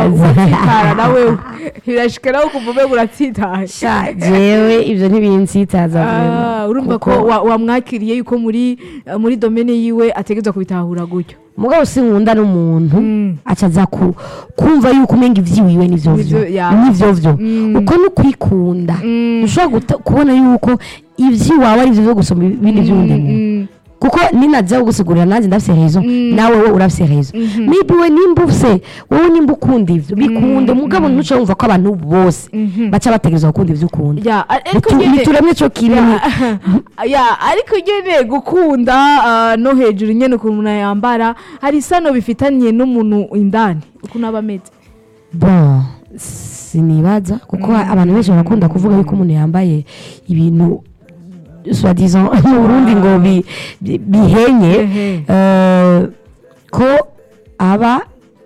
Uraza. uratsitara nawe birashika nawe ukumva umenga uratsitaye sha jewe ivyo ntibinsitaza Ah, urumva ko kuko- wa- wamwakiriye yuko muri eh, muri domene yiwe ategerezwa kubitahura gutyo mugabo sinkunda n'umuntu Mm. aca aza ku- kumva yuko umenga ivyiwiwe nivyo vyo Nivyo- ya. nivyo vyo Mm. uko ni ukwikunda Mm. ushobora guta- kubona yuko ivy'iwawe ari vyo vyo gusoma ibindi vy'undi muntu Mm. kuko ninaza kugusigurira nanjye ndafise rezo Mm. nawe wowe urafise rezo Mhm. maybe we nimba ufise wowe nimba ukunda ivyo bikunde mugabo ntuce wumva ko abantu bose Mhm. baca bategerezwa gukunda ivyo ukunda Ya, ariko Nitu- nyene- nituremye co kimwe ni- ya ya, ariko nyene gukunda ah, no hejuru nyene ukuntu umuntu yambara hari isano bifitanye n'umuntu indani ukuntu aba ameze bon sinibaza kuko abantu benshi barakunda kuvuga yuko umuntu yambaye ibintu soi-disant mu burundi ngo bi- bi- bihenye Ehe. eh, ko aba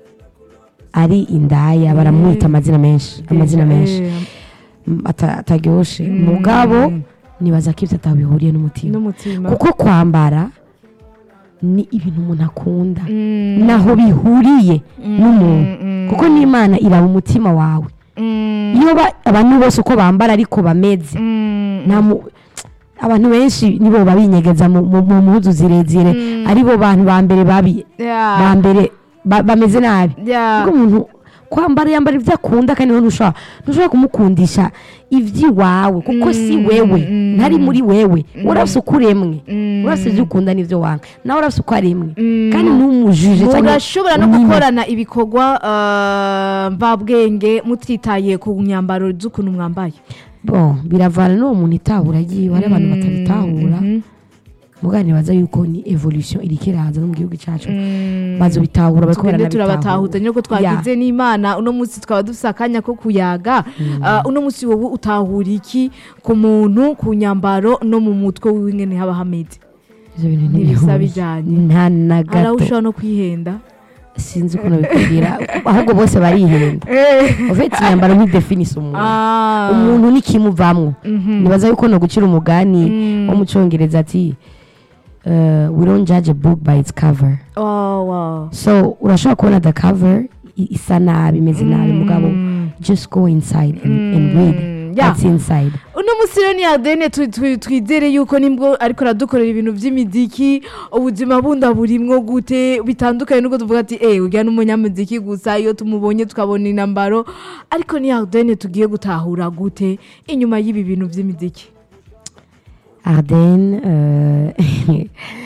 ari indaya baramwita amazina menshi amazina menshi Eh, m- ata- ataryoshe mugabo nibaza ko ivyo atabihuriye n'umutima n'umutima kuko kwambara ni ibintu umuntu akunda Mm. naho bihuriye n'umuntu mm. kuko n'imana iraba umutima wawe Mm. iyo ba- abantu bose uko bambara ariko bameze Mm. nta mu- abantu benshi nibo babinyegeza mu mu- mu mpuzu zirezire aribo bantu ba mbere babi Ya. ba mbere ba- bameze nabi Ya. ubwo umuntu kwambara yambara ibyo akunda kandi wowe ntushobora ntushobora kumukundisha iby'iwawe kuko si wewe ntari muri wewe urafise uko uremwe urafise ibyo ukunda n'ibyo wanga nawe urafise uko aremwe kandi ntumujije cyangwa murashobora no unyime. gukorana ibikorwa ah, mvabwenge mutitaye ku myambaro z'ukuntu mwambaye bon biravana n'uwo muntu itahura agiye hari abantu batabitahura mugabo nibaza yuko ni evolution iriko iraza no mu gihugu cyacu bazobitahura bariko tugende baranabitahura turabatahuza nyoko twagize n'imana uno munsi twaba dufise akanya ko kuyaga Ah, uno munsi wowe utahura iki ku muntu ku nyambaro no mu mutwe wiwe ingene haba hameze ivyo bintu ntibisa ntibihuje. bijanye. nta na hari aho gato ushobora no kwihenda sinzi ukuntu bikubwira ahubwo bose barihenda ufite inyambaro ntidefinise umuntu Ah. umuntu nikimuvamwo nibaza yuko no gucira umugani wo mu cyongereza ati uh, we don't judge a book by its cover Oh, wow. so urashobora kubona the cover i- isa nabi imeze nabi mugabo just go inside and, and read yeah. what's inside uno munsi rero ni adene tu- tu- twizere yuko nibwo ariko aradukorera ibintu by'imiziki ubuzima bunda burimwo gute bitandukanye nuko tuvuga ati eh ujya n'umunyamuziki gusa iyo tumubonye tukabona inambaro ariko ni adene tugiye gutahura gute inyuma y'ibi bintu by'imiziki arden uh,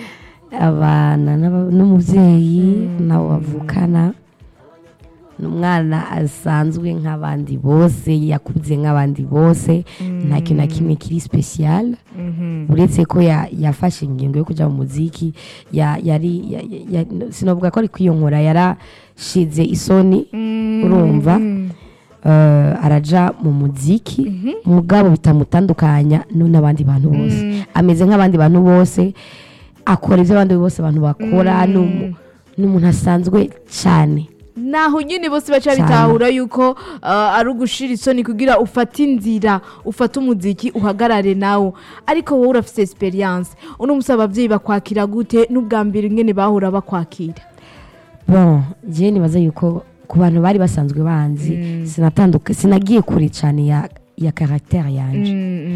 abana n'aba- n'umubyeyi nabo bavukana ni umwana asanzwe nk'abandi bose yakuze nk'abandi bose nta kintu na kimwe kiri special uretse ko ya- yafashe ingingo yo kujya mu muziki ya- yari ya- ya- ya- sinavuga ko ari kwiyonkora yarashize isoni urumva eh, araja mu muziki mugabo bitamutandukanya no n'abandi bantu bose ameze nk'abandi bantu bose akora ibyo abandi bose abantu bakora ni umu- ni umuntu asanzwe cyane naho nyine bose baca Cyane. bitahura yuko uh, ari ugushira isoni kugira ufate inzira ufate umuziki uhagarare nawo ariko wowe urafite experience uno munsi ababyeyi bakwakira gute n'ubwa mbere ingene bahora bakwakira bon jewe nibaza yuko ku bantu bari basanzwe banzi sinatanduka sinagiye kure cyane ya ya caractère yanje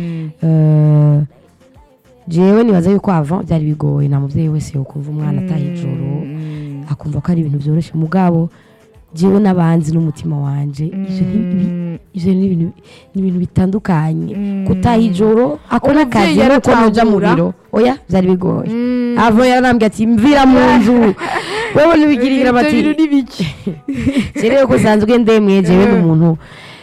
Eh, jewe nibaza yuko avant byari bigoye nta mubyeyi wese yokumva umwana ataha ijoro akumva ko ari ibintu byoroshye mugabo jewe n'abanzi n'umutima wanje ivyo ni- ibi- ivyo ni ibintu ni ibintu bitandukanye gutaha ijoro ako Umuvyeyi n'akazi nuko noja mu yaratahura. biro oya byari bigoye avo yaranambwiye ati mvira mu nzu wewe ntibigirira Ibyo bati bintu ni biki jewe ko usanzwe ndemwe jewe ni umuntu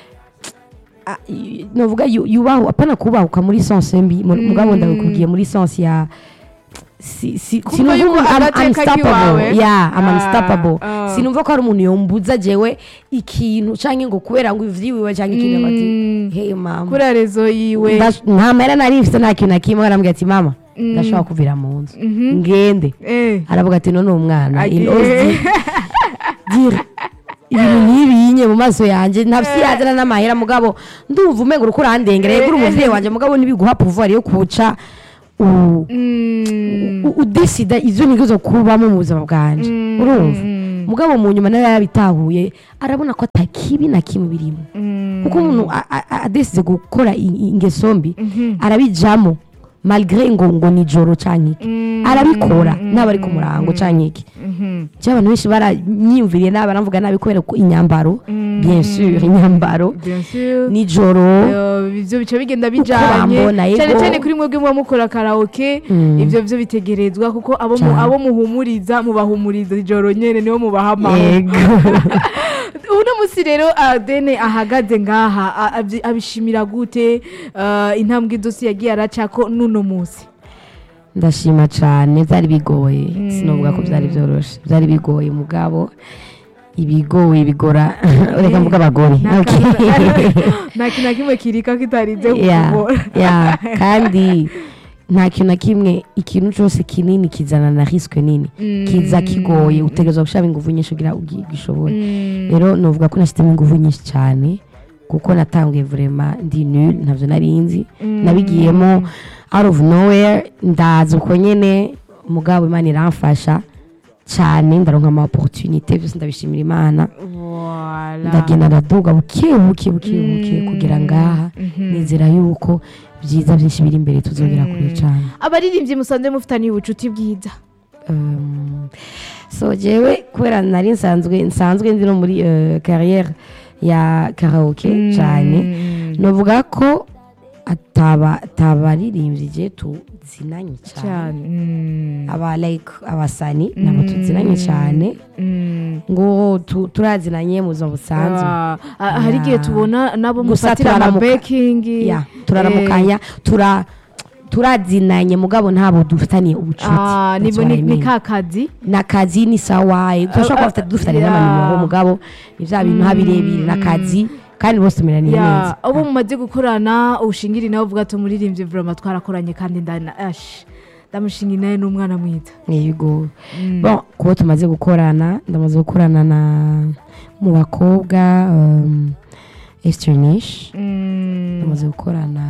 Ah, y- novuga yu- yubahu apana kubahuka muri sense mbi mu- mugabo ndabikubwiye muri sense ya si- si- Kumva sinumva yuko umuntu- I'm agateka unstoppable. kiwawe. Yeah, I'm Ah, unstoppable. ah. sinumva ko hari umuntu yombuza jewe ikintu canke ngo kubera ngo ivyiwiwe canke ikintu bati hey mama kuri rezo yiwe Ndash- nta mahera nari mfite nta kintu na kimwe arambwira ati mama ndashobora kuvira mu nzu ngende Eh. aravuga ati none umwana Ati- in ozi gira ibintu nk'ibinye mu maso yanjye ntafisi yazana n'amahera mugabo ndumva umenga uriko urandengera yegura umuvyeyi wanje mugabo ntibiguha pouvoir yo kuca u- Mm. u- udesida izo nizo kubamo mu buzima bwanje urumva mugabo mu nyuma nawe yabitahuye arabona ko atakibi na kimwe birimo kuko umuntu a- a- a- adesize gukora i- i- ingeso mbi arabijamo malgré ngo ngo ni joro canke iki arabikora naba ari ku murango canke iki je abantu benshi baranyiyumviriye nabi baramvuga nabi kubera ko inyambaro bien sûr inyambaro Bien sûr. nijoro Eh, ivyo bica bigenda bijanye bambona, yego. cyane cyane kuri mwebwe muba mukora karaoke ivyo vyo bitegerezwa kuko abo mu- Cane. abo muhumuriza mubahumuriza ijoro nyene nibo mubaha amahoro yego uno musi rero adene ahagaze ngaha a- abyi- abishimira gute eh, intambwe idosi yagiye aracako n'uno musi ndashima cyane byari bigoye sinovuga ko byari byoroshye byari bigoye mugabo ibigoye bigora reka mvuga abagore Nta Okay. kintu- nta kintu na kimwe kirika kitarinze Yeah, kukugora yeah. kandi nta kintu na kimwe ikintu cyose kinini kizana na risque nini kiza kigoye utegerezwa gushyiramo ingufu nyinshi kugira ugi- ugishobore rero novuga ko nashyizemo ingufu nyinshi cyane kuko natanguye vrema ndi nul ntabyo nari nzi nabigiyemo out of nowhere ndaza uko nyene mugabo imana iramfasha cyane ndaronka ama opportunité byose ndabishimira imana Voilà. ndagenda ndaduga buke buke buke buke kugira ngaha nizera yuko byiza byinshi biri imbere tuzongera kure cyane abaririmbyi musanze mufitaniye ubucuti bwiza Um, so jewe kubera nari nsanzwe nsanzwe ndi no muri uh, carrière ya karaoke cyane novuga ko ataba atabaririmbyi je tuzinanye cyane cyane Mm. aba like abasani nabo tuzinanye cyane Mm. ngo tu- turazinanye mu buzima busanzwe Ah, ah, hari igihe Yeah. tubona nabo Gusa mufatira turaramuka. amabekingi ya turaramukanya tura turazinanye mugabo ntabo dufitaniye ubucuti Ah, That's nibo what ni I ni mean. ka kazi n'akazi ni sawaye turashobora kuba dufitanye yeah. n'amanimero mugabo ni bya bintu habirebire n'akazi kandi bose tumeraniye ya neza abo mumaze gukorana ubushingiri nawe uvuga ati umuririmbyi vrema twarakoranye kandi ndana ash ndamushinga nawe ni umwana mwiza yego bon kuba tumaze gukorana ndamaze gukorana na mu bakobwa um, esternish Mm, ndamaze gukorana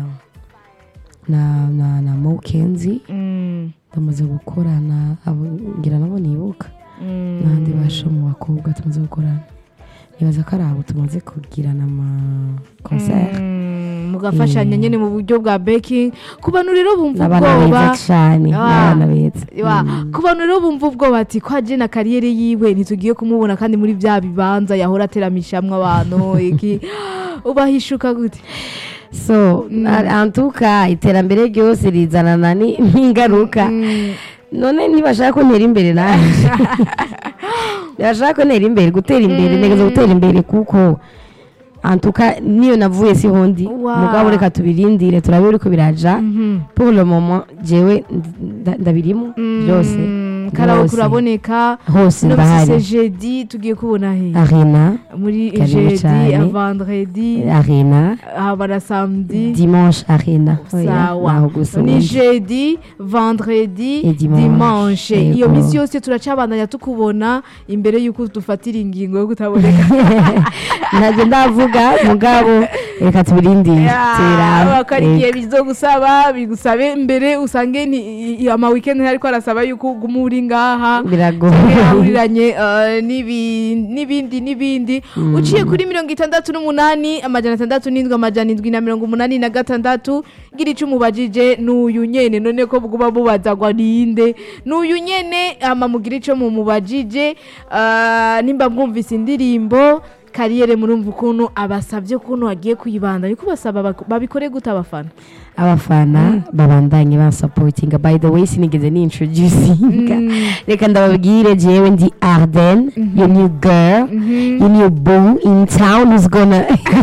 na na na mokenzi mm, ndamaze gukorana abo ngira nabo nibuka mm. n'abandi basha mu bakobwa tumaze gukorana nibaza ko ari abo tumaze kugirana ama concert Mm, mugafashanya nyine mu buryo bwa beking ku bantu rero bumva n'abana ubwoba beza cyane Ah. n'abana beza Wa, Mm. ku bantu rero bumva ubwoba ati ko aje na kariyeri yiwe ntitugiye kumubona kandi muri bya bibanza yahora ateramishamwe abantu iki ubahishuka gute so antuka iterambere ryose rizanana ni- n'ingaruka none ntibashaka ko ntera imbere nanjye ntibashaka ko ntera imbere gutera imbere ntegereje gutera imbere kuko antuka niyo navuye si hondi Wow. mugabo reka tubirindire turabe uriko biraja pour le moment jewe nda- ndabirimo byose karawo Byose. kuraboneka hose no ndahari bise jeudi tugiye kubona he arena muri Karibu jeudi cyane. vendredi arena haba na samedi dimanche arena Oya, sawa naho gusa ni ubundi. jeudi vendredi Et dimanche. dimanche iyo Yego. minsi yose turacabandanya tukubona imbere y'uko dufatira ingingo yo kutaboneka ntabwo ndavuga mugabo reka tubirindire tubirabe. bakora igihe bizogusaba bigusabe mbere usange ni- i- ama weekend ariko arasaba yuko uguma uri ngaha biragoye yahuriranye eh, n'ibi- n'ibindi n'ibindi uciye kuri mirongo itandatu n'umunani amajana atandatu n'indwi amajana indwi na mirongo umunani na gatandatu gira icyo umubajije n'uyu nyene none ko bwuba bubazagwa ninde n'uyu nyene ama mugira icyo mumubajije eh, nimba mwumvise indirimbo kariyere murumva ukuntu abasabye ukuntu agiye kuyibanda niko basaba bak- babikore gute abafana abafana babandanye bansapotinga by the way sinigeze ni introducinga reka ndababwire jewe ndi arden your new girl your new boo in town who's gonna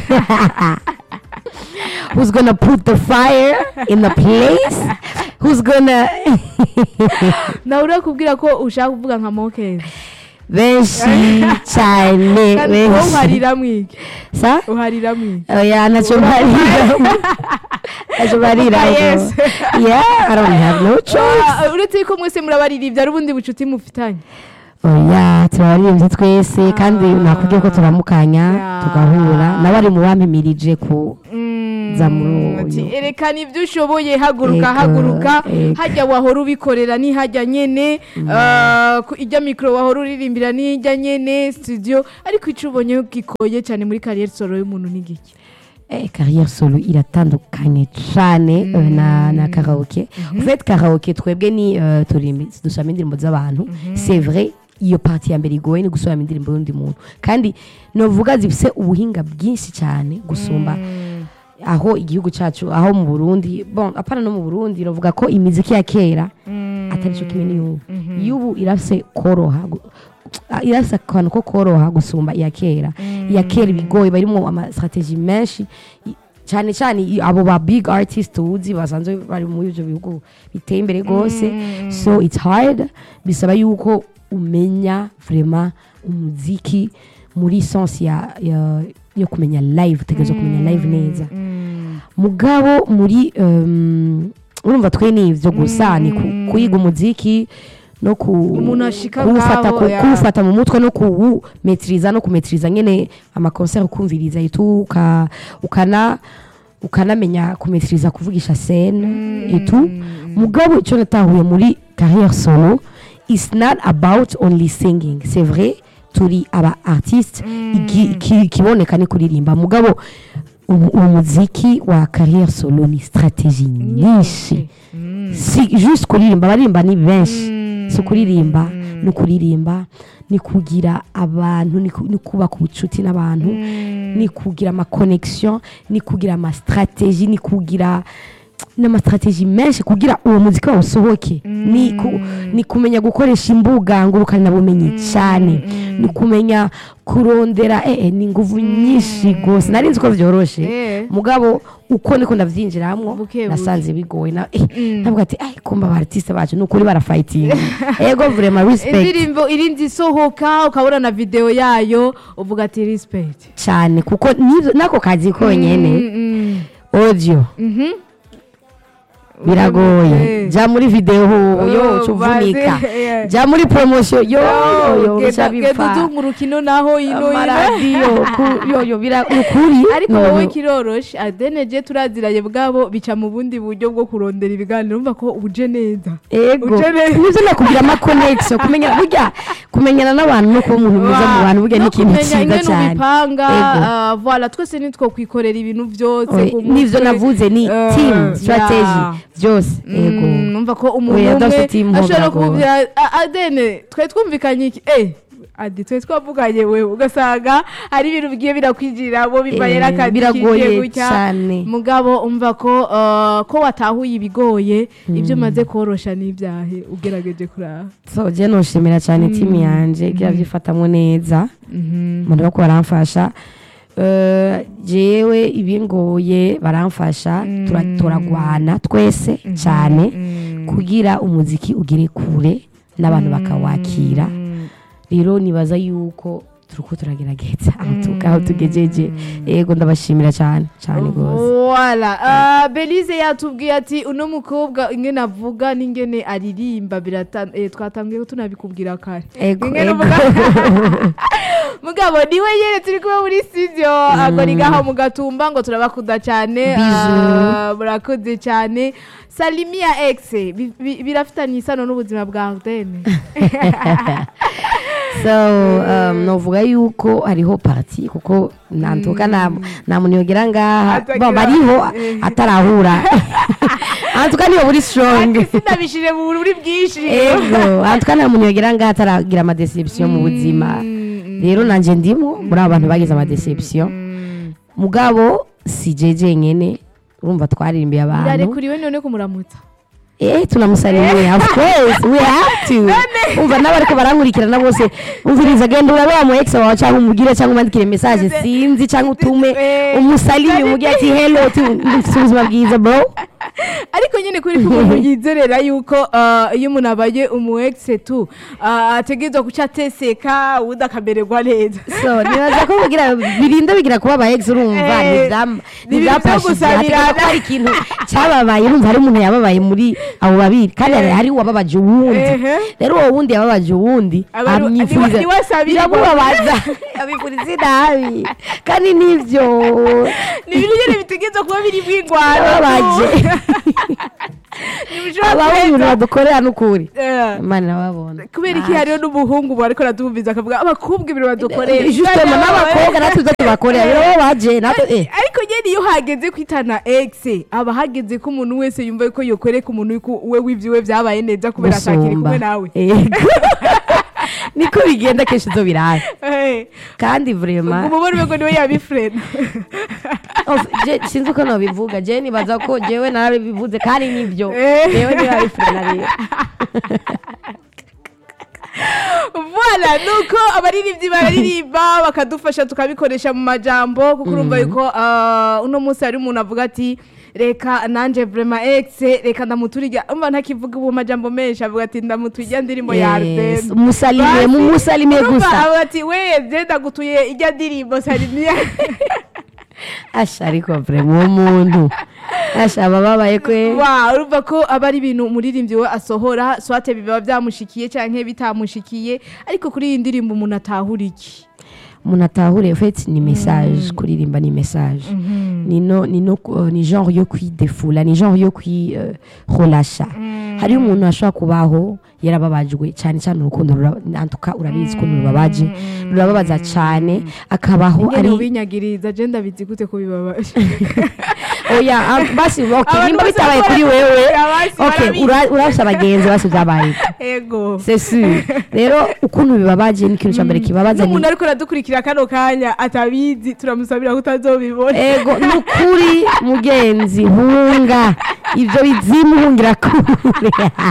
who's gonna put the fire in the place who's gonna nawe urakubwira ko ushaka kuvuga nka mokezi benshi cyane kandi wowe benshi uharira mwiki sa uharira mwiki oya ntacyo mbarira ntacyo mbarira Yes. yeah i don't have no choice Ah, uretse yuko mwese murabaririmbya ari ubundi bucuti mufitanye oya turabaririmbyi twese kandi nakubwiye ko turamukanya Yeah. tugahura nawe ari mu bampimirije ku za muri Ati, uyu erekana ibyo ushoboye haguruka Ego, haguruka ego. hajya wahora ubikorera ni hajya nyene ah, ku- ijya mikoro wahora uririmbira ni ijya nyene studio ariko icyo ubonye gikoye cyane muri kariyeri solo y'umuntu ni giki Eh, carrière solo iratandukanye cyane eh, na na karaoke en fait karaoke twebwe ni eh, turimbi dusoma indirimbo z'abantu c'est vrai iyo parti ya mbere igoye ni gusubiramo indirimbo y'undi muntu kandi novuga zifise ubuhinga bwinshi cyane gusumba aho igihugu cyacu aho mu burundi bon apana no mu burundi novuga ko imiziki ya kera atari cyo kimwe n'iy'ubu iy'ubu irafise koroha gu- ah, irafise akantu ko koroha gusumba iya kera iya kera ibigoye barimo amastrategie menshi i- cyane cyane i- abo ba big artist uzi basanzwe bari muri ibyo bihugu biteye imbere rwose so it's hard bisaba yuko umenya vraiment umuziki muri sense ya, ya yo kumenya live utegereza kumenya live neza mugabo muri um, urumva twe ni ivyo gusa ni ku- kuyiga umuziki no ku Umuntu ashika kuwufata ngaho, ku- ya. kuwufata mu mutwe no kuwumetiriza no kumetiriza nyene amakonseri ukumviriza itu uka, ukana ukanamenya kumetiriza kuvugisha scene itu mugabo icyo natahuye muri carrière solo is not about only singing c'est vrai turi aba artiste igi- iki- ikiboneka ni kuririmba mugabo umu- umuziki wa carrière solo ni strategie nyinshi si juste kuririmba abaririmba ni benshi si ukuririmba ni ukuririmba ni kugira abantu ni ku- ni kubaka ubucuti n'abantu ni kugira amaconnexion ni kugira amastrategie ni kugira n'amastrategie menshi kugira uwo muziki wawe usohoke ni, ku, ni kumenya gukoresha imbuga ngurukanabumenyi cyane ni kumenya kurondera eh, eh, ni inguvu nyinshi rwose nari nzi ko byoroshe Eh. mugabo uko niko ndavyinjiramwo Buke buke. nasanze bigoye na eh, ndavuga ati ay kumba abartiste bacu nukuri barafighting ego vraiment respect indirimbo irindi isohoka ukabona na video yayo uvuga ati respect cyane kuko nivyo nako kazi konyene Mm, audio mhm. biragoye Eh. ja muri video Oh, yo cuvunika baze, eh. ja muri promotion yo yo Genda- genda bipfa udunga urukino naho ino ino amaradiyo ku- yo yo bira ukuri ariko no, wowe no. kiroroshe adeneje turaziranye bwabo bica mu bundi buryo bwo kurondera ibiganiro umva ko uje neza ego Uje neza. nivyo nakugira ama connection kumenya burya kumenyana n'abantu no kuba umuntu mwiza mu bantu burya ni No ikintu kumenya cyiza ingene cyane ubipanga Ego. ah, voilà twese nitwo kwikorera ibintu byose Oye, ku nivyo mutwe. navuze ni Eh, team strategy yeah. byose ego Mm, numva ko umuntu Oya, umwe udafite team ashobora ntabwo kubwira "A- adene twari twumvikanye iki eh adi twari twavuganye wewe ugasanga hari ibintu bigiye birakwijiramo bivaye Eh, n'akazi biragoye kigiye gutya cyane. mugabo umva ko ah, ko watahuye ibigoye ibyo umaze korosha n'ibyahe ugerageje kuraba so je noshimira cyane timu yanje igira byifatamwo neza umuntu bako baramfasha Eh, jewe ibingoye baramfasha tura- turagwana twese cyane kugira umuziki ugere kure n'abantu bakawakira rero nibaza yuko turiko turagerageza aho tuga- aho tugejeje yego ndabashimira cyane cyane rwose Voilà. Uh, Belize yatubwiye ati uno mukobwa ingene avuga n'ingene aririmba birata eh, twatangiye tunabikubwira kare ego Ingene ego uvuga- mugabo niwe yere turi kuba muri studio agora igaho mu gatumba ngo turabakunda cyane Bisous. Ah, murakoze cyane salimiya ex bi- bi- birafitanye isano n'ubuzima bwa Ardenne so um, novuga yuko hariho parti kuko nantuka nta nta muntu yogera ngaha Atagira- Bon, bariho eh. atarahura antuka niyo buri strong ati sinabishije mu buri bwinshi ego antuka nta muntu yogera ngaha ataragira amadeception mu buzima rero nanje ndimo muri abo bantu bagize amadeception mugabo si jeje nyene urumva twaririmbiye abantu birarekuriwe none kumuramutsa Eh, tunamusalimiye of course we have to umva n'abariko barankurikirana bose umviriza genda urabe wa mu ex wawe cyangwa umugire cyangwa umwandikire message sinzi cyangwa utume Eh, umusalimi umugire ati hello ati "Ndifise ubuzima bwiza bro ariko nyine kuri ko umuntu yizerera yuko ah, iyo umuntu abaye umu ex tu ah, ategerezwa guca ateseka ubundi akamererwa neza so nibaza ko bigira birinda bigira kuba aba ex urumva Eh, ntibyam- ni ibintu byo ntibyafashije gusabirana. hategerezwa ko hari ikintu cyababaye urumva hari umuntu yababaye muri abo babiri kandi hari- hari uwababaje uwundi Ehe. rero uwo wundi yababaje uwundi Aba ari- amwifuriza ni we asabira biramubabaza abifuriza inabi kandi nivyo ni ibintu nyine bitegereza kuba biri bw'ingwano yababaje ntibishobora abaho ibintu kurenza badukorera n'ukuri Eh, imana irababona kubera iki hariho n'umuhungu ubu ariko araduhumviza akavuga abakobwa ibintu badukorera justement n'abakobwa natwe ibyo tubakorera birababaje natwe eh ariko nyine iyo hageze kwitana egise aba hageze ko umuntu wese yumva ko yokoreka umuntu yuko we w'ibyiwe byabaye neza kubera atakiri kumwe nawe Yego. niko bigenda kenshi zo biraye Eh, kandi vrema umubona ubwo niwe yabifurena Of- je- sinzi uko nabivuga je nibaza ko jewe narabivuze kandi nibyo Eh. jewe ntibabifurena rero voilà nuko abaririmbyi bararirimba bakadufasha tukabikoresha mu majambo kuko urumva yuko ah, uno munsi hari umuntu avuga ati reka nanje vrema exe reka ndamuturiga umva ntakivuga ubu majambo menshi avuga ati ndamuturya ndirimbo ya Yes, Arden musalimie mumusalimie Urumva gusa avuga ati we je ndagutuye ijya ndirimbo salimiya asha ariko vrema uwo muntu asha abababaye kwe wa urumva ko aba ari ibintu umuririmbyi we asohora swate biba byamushikiye canke bitamushikiye ariko kuri iyi ndirimbo umuntu atahura iki umuntu atahure fet ni message kuririmba ni message ni no ni no uh, ni genre yo kwidefula ni genre yo kwiholasha hariho umuntu ashobora kubaho yarababajwe cyane cyane urukundo rura- nantuka urabizi ukuntu rubabaje rurababaza cyane akabaho ingene ari ubinyagiriza je ndabizi gute ko bibabaje oya ah, basi okay Abantu nimba bose bitabaye bakora kuri wewe basi okay barabizi. ura- urafise abagenzi basi byabaye ego c'est sûr rero ukuntu bibabaje ni ikintu cya mbere kibabaza ni n'umuntu ariko aradukurikira kano kanya atabizi turamusabira ko utazobibona ego ni ukuri mugenzi hunga ibyo bizimu hungira kure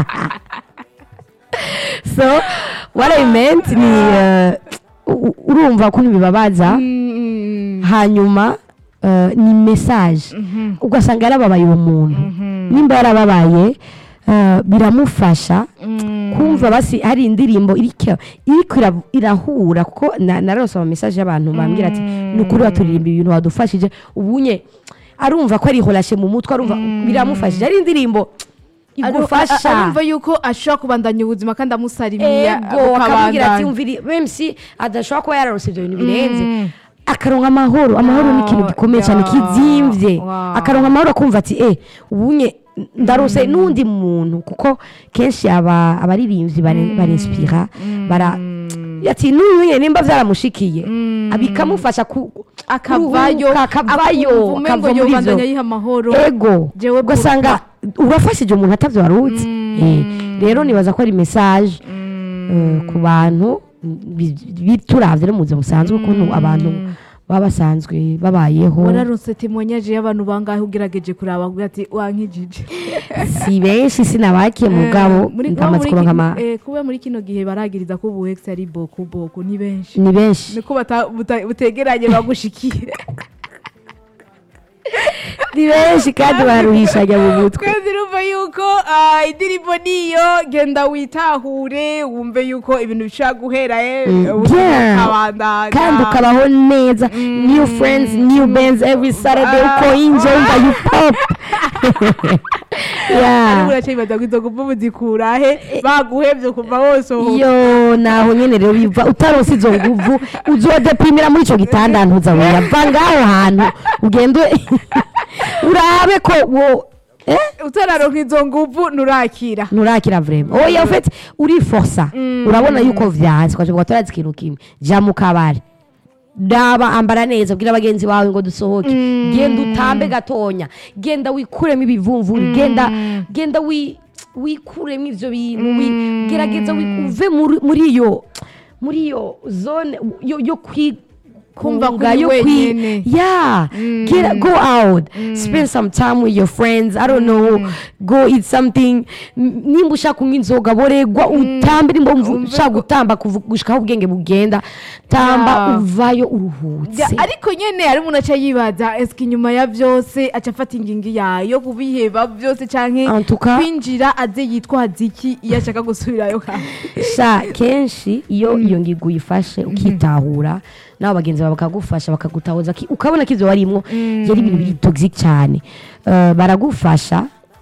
so what i meant ni uh, u- urumva ukuntu bibabaza Mm, hanyuma uh, ni message ugasanga yarababaye uwo muntu nimba yarababaye uh, biramufasha mm, kumva basi hari indirimbo iriko iriko ira- irahura kuko na- narose ama message y'abantu bambwira ati ni ukuri waturirimba ibintu wadufashije ubunye arumva ko ariholashe mu mutwe arumva biramufashije ari indirimbo aru- igufasha a- arumva yuko ashobora kubandanya ubuzima kandi amusalimiye ego akamubwira ati umviri meme si adashobora kuba yararose ibyo bintu birenze akaronka amahoro amahoro ni ikintu Wow, gikomeye cyane yeah, kizimvye wow. akaronka amahoro akumva ati eh ubunye ndarose n'undi muntu kuko kenshi aba abaririmbyi bare- barinspira bara ati n'uyu nimba byaramushikiye bikamufasha ku akavayo kuruhuka, akavayo akumva akava umengo muri yobandanya ivyo yiha amahoro ego Jewe ugasanga urafashije umuntu atavyo warutse Eh, rero nibaza ko ari message eh, ku bantu bi- bi- turavye no mu buzima busanzwe ukuntu abantu baba basanzwe babayeho wararonse temoignage y'abantu bangahe ugerageje kuraba uvuga ati wankijije si benshi sinabakiye mugabo Eh, muri- ndamaze muri kuronka ki- ama eh, kuba muri kino gihe baragiriza ko ubu ex ari boko boko ni benshi ni benshi niko bata- buta- butegeranye bagushikiye ni benshi kandi baruhishanya mu mutwe twese urumva yuko ah, indirimbo niyo genda witahure wumve yuko ibintu bishobora guhera eh, Mm, ubuzima yeah. bukabandanya. kandi ukabaho neza new friends new bands every saturday uko inje wumva you pop ariko yeah uracibaza ngo izo nguvu muzikura he baguhevye kuva wosohoka yo naho nyene rero biva utaronse izo nguvu uzodeprimira muri ico gitanda ntuza weya va ngaho hantu ugende urabe ko wo eh utararonka izo nguvu nurakira nurakira vrema oya ufite uriforsa urabona yuko vyanze ukavuga turazi ikintu kimwe ja mu kabari daba ambara neza bwira bagenzi bawe ngo dusohoke genda utambe gatonya genda wikuremo ibivumvuri genda genda wi wikuremo ivyo bintu wi- gerageza wi- uve muri- muri iyo muri iyo zone yo, yo kwi Kumva kunga, kuri yo kwi- wenyene. yeah get go out spend some time with your friends i don't know go eat something M- nimba ushaka kunywa inzoga boregwa utambe nimba wumva ushaka gutamba kuvu- gushika aho ubwenge bugenda tamba Yeah. uvayo uruhutse Ya, ariko nyene hari umuntu aca yibaza eske inyuma ya vyose aca afata ingingo yayo kubiheba vyose canke En tout cas- kwinjira aze yitwaza iki iyo ashaka gusubirayo kandi sha kenshi iyo iyo ngigo uyifashe ukitahura nabo bagenzi bawe bakagufasha bakagutahuza ki- ukabona ko ivyo warimwo yari ibintu biri toxic cyane Eh, baragufasha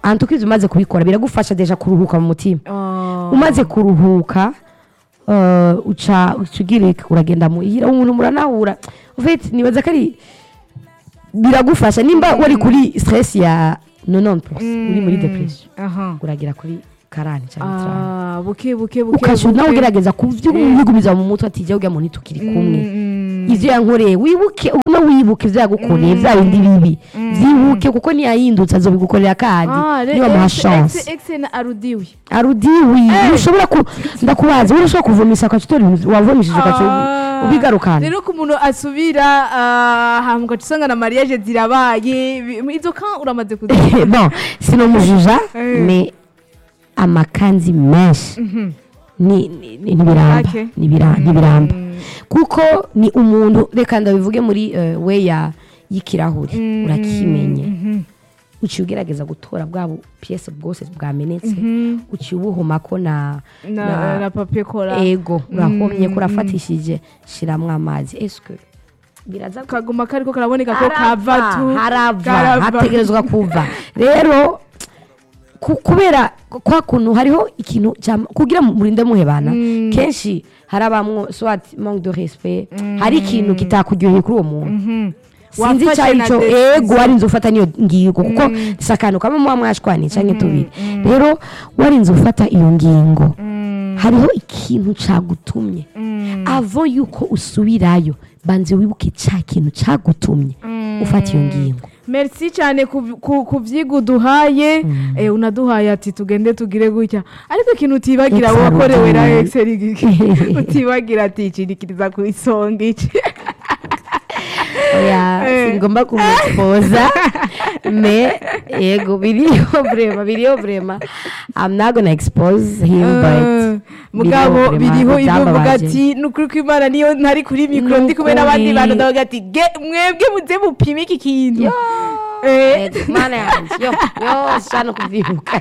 antukizi umaze kubikora biragufasha deja kuruhuka mu mutima Ah. umaze kuruhuka eh, uca uca ugira uragenda muhira umuntu muranahura ufite nibaza ko ari biragufasha nimba wari kuri stress ya 90 uri muri depression aha uragira kuri karani cyangwa tirani Ah, buke buke buke ukasha buke. nawe ugerageza kuvyigumiza mu mutwe ati jya ujya muntu tukiri kumwe Mm, ivyo yankoreye wibuke uno wibuke ivyo yagukoreye vya bindi bibi vyibuke kuko niyahindutse azobigukorera kandi Ah, re- nibamuha ex- chance ex- ex na arudiwe arudiwi ushobora ku ndakubaza wowe ushobora kuvumisha ukacitora ibintu wavumishije ukaca Ah. ubigarukana rero ko umuntu asubira ah, hama ugaca usanga na mariage zirabaye bi- izo ka uramaze kuzi bon sinomujija Eh. me amakanzi menshi ni- ni- ni- ntibiramba Okay. Ntibira- ntibiramba kuko ni umuntu reka ndabivuge muri eh, we ya y'ikirahuri urakimenye uciye ugerageza gutora bwa bu- piyese bwose bwamenetse uciye ubuhomako na na na papier kora ego urahomye ko urafatishije shiramwo amazi eske biraza kaguma kariko karaboneka ko kava tu harava karava. hategerezwa kuva rero ku- kubera kwa kuntu hariho ikintu cyam- kugira mu- murinde muhebana kenshi harabamwo soit manque de respect hari ikintu kitakuryoheye kuri uwo muntu sinzi Wafashe icyo na aricyo decision. ego warinze ufata niyo ngingo kuko si akantu kamwe muba mwashwanye canke tubiri rero warinze ufata iyo ngingo hariho ikintu cagutumye avo yuko usubirayo banze wibuke ca kintu cagutumye ufata iyo ngingo merci cyane ku- ku ku vyigwa uduhaye eh, unaduhaye ati tugende tugire gutya ariko ikintu utibagira Ex wakorewe na arudiwe. excel giki utibagira ati ikirikiriza ku isonga iki oya Eh. singomba kumuexposa me yego biriho vrema biriho vrema i'm not gonna expose him but mugabo vrema, biriho ibyo mvuga byambabaje. ati ni ukuri ko imana niyo ntari kuri mikoro ndi kumwe Nukuri. n'abandi bantu ndavuga ati "Ge, mwebwe muze mupime iki kintu Yo, Eh. yego, mana yanjye yo yo shano kubyibuka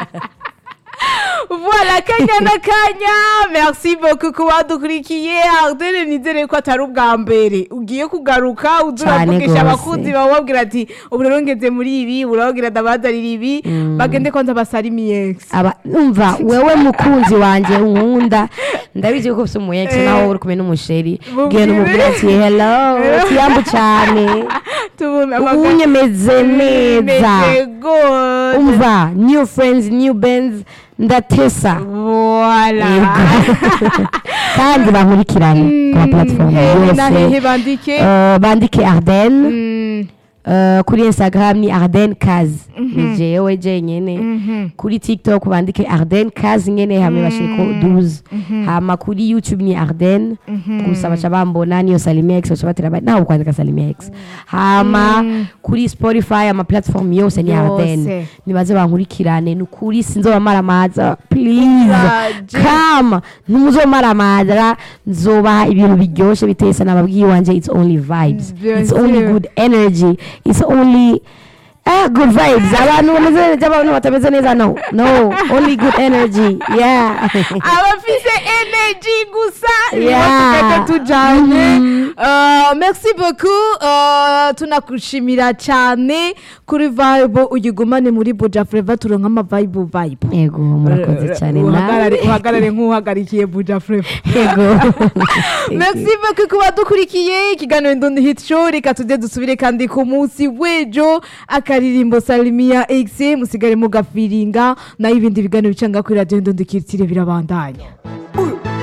voilà kanya na kanya merci beaucoup kuba dukurikiye ardene nizere ko atari ubwa mbere ugiye kugaruka uza Cane uravugisha gose. abakunzi bawe babwira ati ubu rero ngeze muri ibi urababwira ndabazanira ibi bagende kwanza basarimiye ex aba umva wewe mukunzi wanjye unkunda ndabizi ko ufite umu ex nawe uri kumwe n'umusheri Mubwire. bwira umubwira ati hello kiyambu cyane tubona ubunye meze neza gose umva new friends new bands ndatesa voilà Yego. kandi bankurikirane ku ma platform hehe na hehe yose bandike Eh, bandike arden Mm, Eh, kuri instagram ni arden kazi ni jewe jenyene kuri tiktok bandike arden kazi nyene hamwe bashiriko 12 hama kuri youtube ni arden gusa baca bambona niyo salimex baca batera ba- nawe kwandika salimex hama kuri spotify ama platform yose ni Yose. arden nibaze bankurikirane ni ukuri sinzobamaramaza please Uraje. kama ntimuzomaramaza nzobaha ibintu biryoshe bitesa nababwiye wanje it's only vibes Bien it's only sûr. good energy it's only Ah, good vibes abantu bameze neza abantu batameze neza no no only good energy yeah abafise energy gusa nibo Yeah. tugenda tujanye Uh, merci beaucoup Uh, tunakushimira cyane kuri vibe uyigumane muri buja fleva turonka ama vibe vibe yego murakoze cyane uhagarare nawe uhagarare nk'uhagarikiye buja fleva yego merci beaucoup kuba dukurikiye ikiganiro ndundi hit show reka tujye dusubire kandi ku munsi w'ejo akaririmbo salimiya x musigare mugafiringa nayo ibindi biganiro bicanga kuri radiyo ndundi kirtire birabandanya Uyu